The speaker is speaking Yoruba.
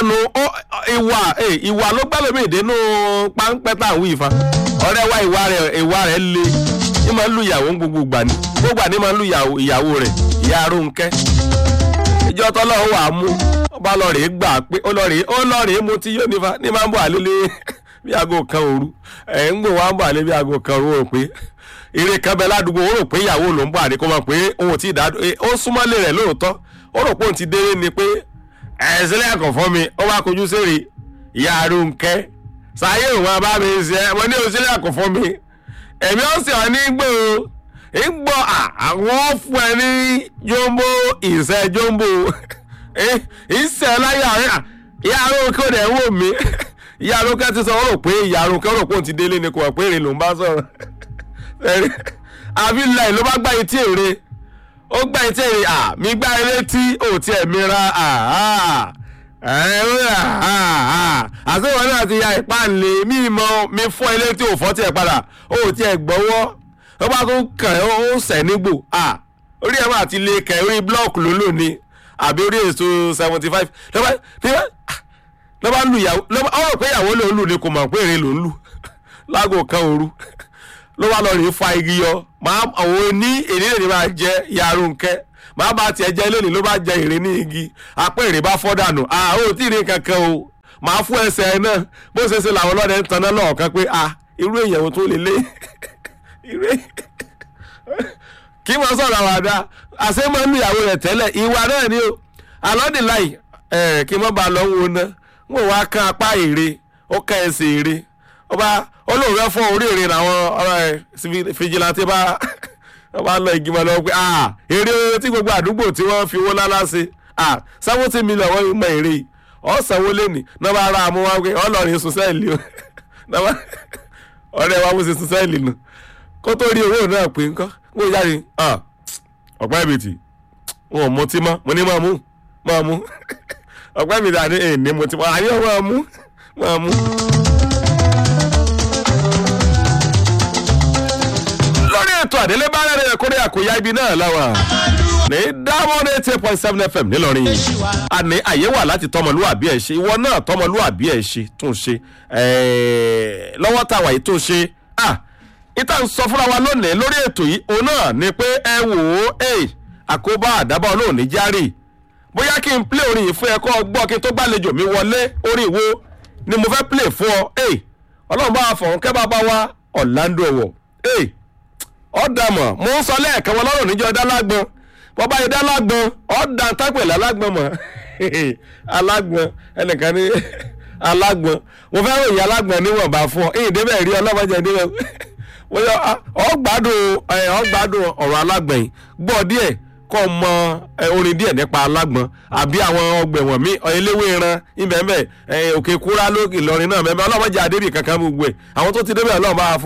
nu ó- ìwà eh, ìwà ló gbẹ́lẹ̀ mí ìdínú páńpẹ́ tá à ń wí ìfa ọ̀rẹ́ wa ìwà rẹ̀ ìwà rẹ̀ le ní máa ń lu ìyàwó ní gbogbo ìgbà ni gbogbo àní máa ń lu ìyàwó ìyàwó rẹ̀ ìyá Rónkẹ́ ìjọ tọ́lọ́run wà á mú ọba lọ rèé gbà pé ó lọ rèé ó lọ rèé mo ti yóò nífa ní máa ń bọ̀ àlélẹ́ bí aago kan òru ẹ̀ ń gbò wá ń bọ̀ àlẹ́ bí aago kan òru ó rò pé eré kan bẹ ládùúgbò ó rò pé ìyàwó ló ń bọ̀ àdé kó mọ̀ pé òun ò tí ì dá ó súnmọ́lé rẹ̀ lóòótọ́ ó rò pé òun ti délé ni pé ẹ̀ sílẹ̀ ẹ̀kọ́ fún mi ó wá kojú sèrè ìyá Rónkẹ́ sáyé òun abá mi ṣe ẹ mo ní òsílẹ̀ ẹ̀kọ́ fún mi èmi ó sì ọ́ ní gbòòrò ìgbọ́ àwọn fún ẹ ní jombo ìṣẹ́ jombo ìṣẹ́ láyà rẹ̀ ìyá Rónkẹ́ ò dẹ̀ ń wò mí ìyá Rónkẹ́ ti sọ ó rò pé ìyá Rónkẹ́ ó rò pé òun ti délé ni kò wà pé èrè ló ń bá sọ̀rọ̀ ẹ̀rí àbí láì ló bá gbá etí èrè ó gbá etí èrè à mi gbá eré tí ò tiẹ̀ mi ra àhà àti ìwọ náà ti ya ìpáǹlé mi mọ mi fọ́ ilé tí ò fọ́ tiẹ̀ padà ó tiẹ̀ gbọ́wọ́ ó bá tún kàn ẹ́ ó sẹ̀ nígbò à orí ẹ̀ máa ti lè kẹ̀ orí blọ́ọ̀kì ló lò ní àbí orí èso seventy five lọ́ba lọ́ba lu ìyàwó lọ́ba ó rò pé ìyàwó ló ń lù ni kò mọ̀ pé èrè ló ń lù láago kan òru ló wá lọ rèé fa igi yọ máa àwọn ní èdè lè ní máa jẹ ìyá Rónkẹ́ máa bá tiẹ̀ jẹ́ lónìí ló bá jẹ èrè ní igi apẹ́ èrè bá fọ́ dànù à ó tí ì rí kankan o máa fún ẹsẹ̀ ẹ náà bó ṣe ṣe làwọn ọlọ́dẹ ń taná lọ́ọ̀kan pé à irú èèyàn tó lè lé irú kí wọ́n sọ̀rọ̀ àwàdà àṣẹ máa ń lu ìyàwó rẹ̀ tẹ́lẹ̀ ìwà náà ni o alọ́dìláì ẹ̀ kí wọ́n bá lọ wo ná wọ́n wá kán apá èrè ó ká ẹsẹ̀ èrè ọba olóòrè fọ́ orí èrè làwọn fìjìláńtì bá wọ́n bá lọ ìgbìmọ̀ lọ pé ah èrè tí gbogbo àdúgbò tí wọ́n fi owó lálá ṣe ah seventy million wọ́n mọ èrè yìí ọ̀sánwó lẹ́nì náà bá ra àmú wá pé ọlọ́rin sùn sẹ́ẹ̀lì o ọ̀rẹ́ wa mo ṣe sùn sẹ́ẹ̀lì nù kó tó rí owó náà pé ńkọ́ wọ́n jáde ọ̀pá ìbìtì wọn ò mọtí mọ́ mo ní máa mú máa mú ọ̀pá ìbìtì àní ẹ̀ ní mọtí mọ́ àní ọ̀ máa mú máa mú. lórí ètò àdélébárẹ̀ rẹ̀ kórè àkóyá ibi náà láwà ní diamond eight point seven fm nílọrin àní àyè wà láti tọmọlúwàbí ẹ ṣe ìwọ náà tọmọlúwàbí ẹ ṣe tún ṣe lọ́wọ́ táwa yìí tó ṣe ìta ń sọ fúnra wa lónìí lórí ètò yìí òun náà ni pé ẹ wò ó àkóbá àdábọ̀ olóòn ní járì bóyá kí n play orin yìí fún ẹ kọ́ gbọ́ kí n tó gbàlejò mi wọlé orin ìwo ni mo fẹ́ play fún ọ ọlọ́run bá wa fọ̀hún kẹ́ bá bá wa Orlando ẹ̀wọ̀ ọ̀dàmọ̀ mo ń sọ lẹ́ẹ̀kan wọn lọ́rùn níjọ́ dálágbọ́n bọ́bá yìí dálágbọ́n ọ̀dà tápẹ̀lẹ̀ alágbọ́n mọ̀ alágbọ́n ẹnìkan ní alágbọ́n mo fẹ́ ròyìn alágbọ́n níwọ̀nba fún ọ èyí débẹ̀ rí ọlọ́mọdé níbẹ̀ ọgbádùn ọgbádùn ọ̀rọ̀ alágbọ̀n yìí gbọ́ díẹ̀ kọ́ mọ orin díẹ̀ nípa alágbọ̀n àbí àwọn ọgbẹ̀wọ̀n mi eléwé ran ibẹ̀mbẹ̀ òkè kúrá lókè lọrin náà mẹ́mẹ́ ọlọ́mọdé adébì kankan gbogbo ẹ̀ àwọn tó ti débẹ̀ ọlọ́mọ bá fún